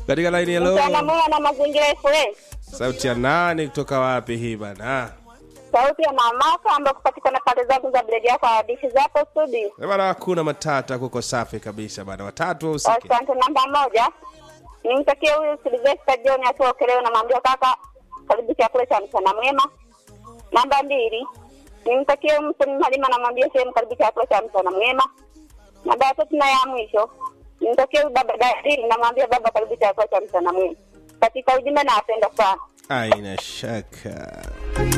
katika laini Mchana hello mwema na mazingira FA. sauti ya nani kutoka wapi hii bana Sauti ya mamaka ambayo kupatikana pande zangu za bredi yako hadithi zapo studio. Eh, bana hakuna matata kuko safi kabisa bana watatu wahusike Asante. Namba moja nimtakie huyu Silvesta John akiwa Ukerewe, namwambia kaka, karibu chakula cha mchana mwema. Namba mbili nimtakie huyu Msoni Halima, namwambia sehemu, karibu chakula cha mchana mwema. Namba ya tatu na ya mwisho nimtakie huyu baba Dadili, namwambia baba, karibu chakula cha mchana mwema. Katika ujumbe, nawapenda sana. aina shaka